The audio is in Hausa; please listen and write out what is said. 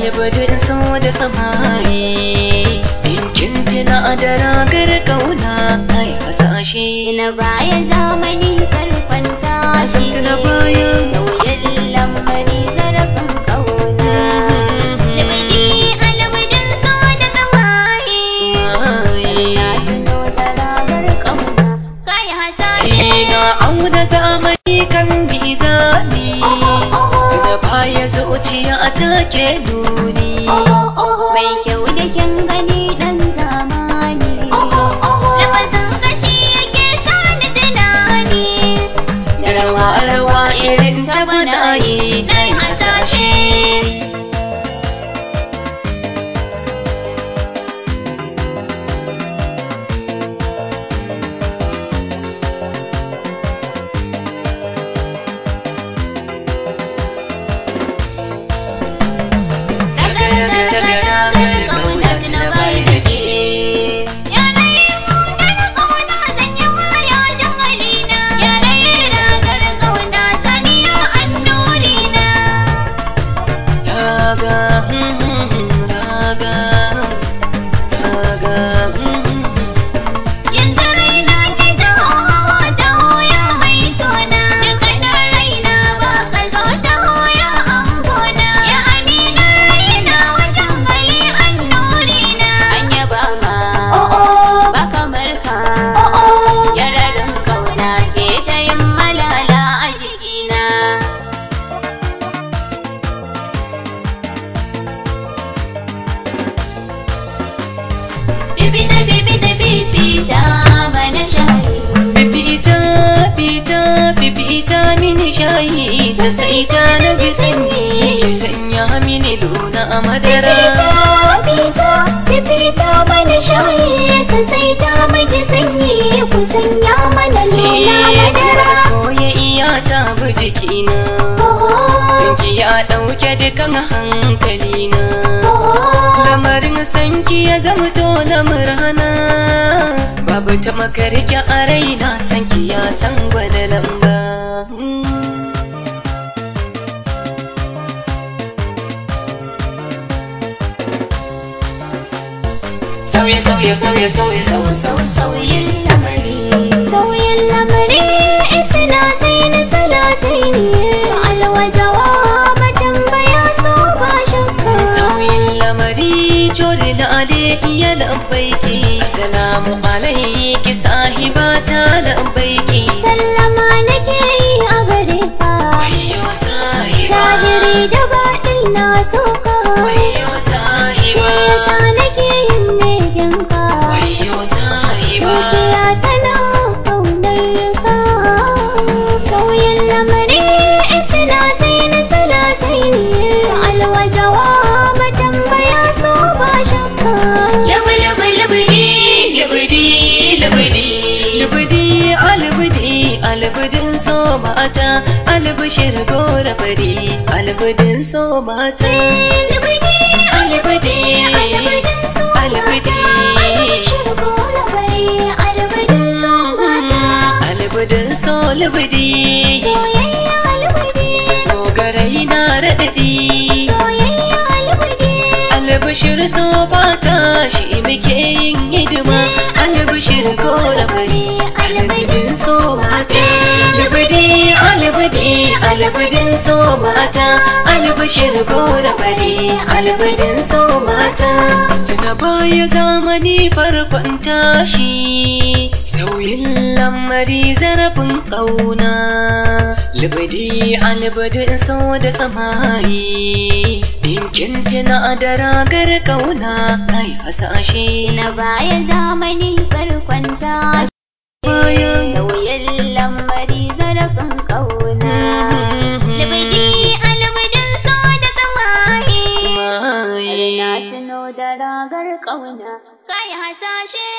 albadin so da samayi in kin tuna da ragar kauna ai hasashe Tuna baya zamani farkonta shi Tuna baya. sauyin lambari zarafin ƙauna. Libidi alibidin so da samayi. Na tuno da ragar ƙauna. Kai hasashe. Ina auna zamani kan mizani Tuna baya zuciya take nuni Mai kyau da kyan gani ɗan zamani. Lafazin gashi yake sani tunani. Da rawa-rawa irin ta gwanaye na yi hasashe Ragar-ragar kauna tuna bai da ke Yare ragar ƙauna zan yi maya jangalina. Yare ragar ƙauna saniya annurina. Raga, raga, raga Yanzu raina ke ta hawa ta hoya mai sona. Dukkanin raina ba ka zo ta hoya angona. Ya aminan raina wajen gali annurina. An yaba ma ba kamar ka. Yararin ƙauna ke ta yin malala a jikina. Bibita bibita bibita mana shayi. Bibita, bita, bibita mini shayi Sassaita na ji sanyi Ki sanya mini luna a madara Fifita, fifita mana shayi sosai ta miji sanyi ku sanya mana luna madara. Iyar soyayya ta bi jikina Sanki ya ɗauke dukan hankalina Lamarin sanki ya zamto na murhana Babu ta makarki a raina sanki ya san gwada lamba Sauye sauye sauye sauye sauye sauye sauye lamari Sauyin lamari isina sai ni sala sai ni alwajawa matambaya so ba shakka. Sauyin lamari jori lale iya lambaiki Assalamu alaiki sahiba ta lambaiki Sallama nake yi a gare ka. Wayo sahiba Zahiri da baɗin na so ka. Wayo Shi sahiba yasa nake yin begen ka. Wayo sahiba Zuciya tana ƙaunar ka. Sauyin lamari isina sai ni sala sai ni alwajawa matambaya so ba shakka. Labu labu labudi labudi labudi labudi albudi albudin so mata albishir gora fari albudin so mata Libidi, albudi albudin so albudi Albishir gora bari albudin so mata. albudin so labudi Soyayya albudi, so garai na raɗaɗi soyayya albudi. albishir so fata shi muke yin hidima albishir gora fari albudin so mata albudi albudi albudin so mata albishir gora fari albudin so mata tuna baya zamani farkon tashi sauyin lamari zarafin ƙauna libidi albudin so da samayi in kin tuna da ragar ƙauna ai hasashe Na baya zamani farkonta baya sauyin lamari zarafin ƙauna. Libidi albudin so da samayi. samayi Na tuno da ragar ƙauna, kai hasashe.